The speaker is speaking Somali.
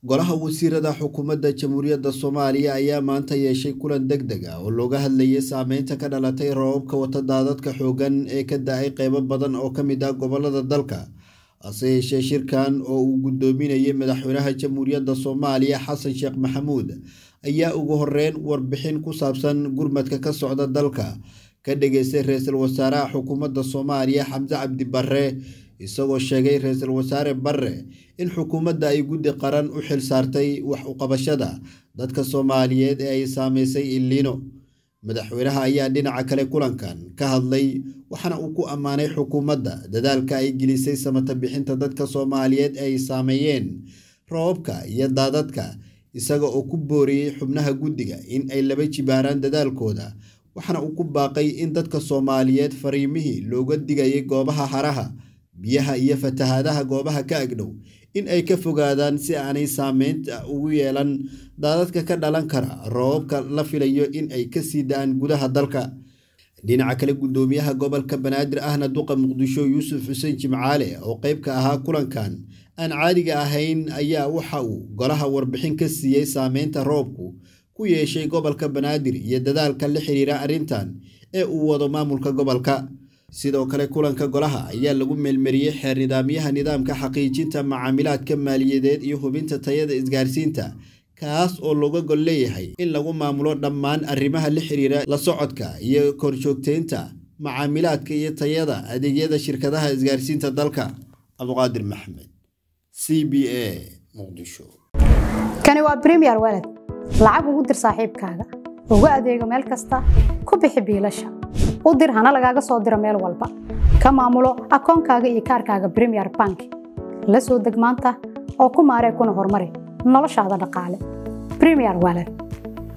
golaha wasiirada xukuumadda jamhuuriyadda soomaaliya ayaa maanta yeeshay kulan deg deg ah oo looga hadlayay saameynta ka dhalatay roobabka wata daadadka xoogan ee ka da-ay qeybo badan oo ka mid ah gobolada dalka hase yeeshee shirkan oo uu guddoominayay madaxweynaha jamhuuriyadda soomaaliya xasan sheekh maxamuud ayaa ugu horeyn warbixin ku saabsan gurmadka ka socda dalka ka dhageystay ra-iisul wasaaraha xukuumadda soomaaliya xamse cabdi barre isagoo sheegay ra-iisul wasaare barre in xukuumadda ay guddi qaran u xil saartay wax uqabashada dadka soomaaliyeed ee ay saameysay illiino madaxweynaha ayaa dhinaca kale kulankan ka hadlay waxaana uu ku ammaanay xukuumadda dadaalka ay gelisay samata bixinta dadka soomaaliyeed ee ay saameeyeen roobabka iyo daadadka isaga oo ku booriyey xubnaha guddiga in ay laba jibaaraan dadaalkooda waxaana uu ku baaqay in dadka soomaaliyeed fariimihii looga digayay goobaha haraha biyaha iyo fatahaadaha goobaha ka agdhow in ay ka fogaadaan si aanay saameynta ugu yeelan daadadka ka dhalan kara roobabka la filayo in ay kasii da-aan gudaha dalka dhinaca kale guddoomiyaha gobolka banaadir ahna duqa muqdisho yuusuf xuseen jimcaale oo qeyb ka ahaa kulankan aan caadiga ahayn ayaa waxa uu golaha warbixin ka siiyey saameynta roobku ku yeeshay gobolka banaadir iyo dadaalka la xiriira arrintan ee uu wado maamulka gobolka sidoo kale kulanka golaha ayaa lagu meelmariyey xeer nidaamyaha nidaamka xaqiijinta macaamilaadka maaliyadeed iyo hubinta tayada isgaarsiinta kaas oo looga gol leeyahay in lagu maamulo dhammaan arrimaha la xiriira la socodka iyo korjoogteynta macaamilaadka iyo tayada adeegyada shirkadaha isgaarsiinta dalka cabduqaadir maxmed c b a muqdisho kani waa bremiyer waled lacag ugu dir saaxiibkaaga ugu adeego meel kasta ku bixi biilasha u dir hana lagaaga soo diro meel walba ka maamulo akoonkaaga iyo kaarkaaga bremiyer bank la soo deg maanta oo ku maaree kuna horumari noloshaada dhaqaale bremiyer waled